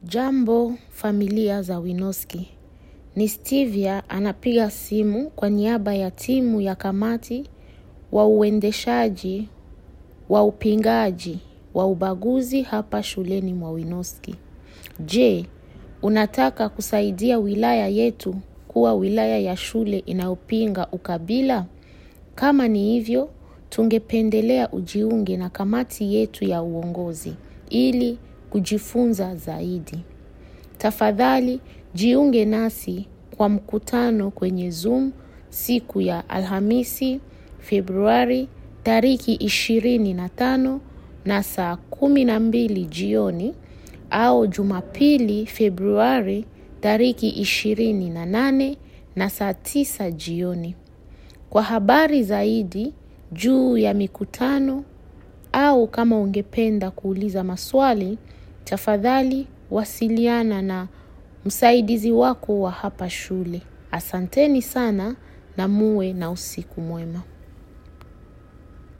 Jambo familia za Winoski. Ni Stevia anapiga simu kwa niaba ya timu ya kamati wa uendeshaji wa upingaji wa ubaguzi hapa shuleni mwa Winoski. Je, unataka kusaidia wilaya yetu kuwa wilaya ya shule inayopinga ukabila? Kama ni hivyo, tungependelea ujiunge na kamati yetu ya uongozi ili kujifunza zaidi. Tafadhali jiunge nasi kwa mkutano kwenye Zoom siku ya Alhamisi, Februari, tariki ishirini na tano na saa kumi na mbili jioni au Jumapili, Februari, tariki ishirini na nane na saa tisa jioni. Kwa habari zaidi juu ya mikutano au kama ungependa kuuliza maswali, tafadhali wasiliana na msaidizi wako wa hapa shule. Asanteni sana na muwe na usiku mwema.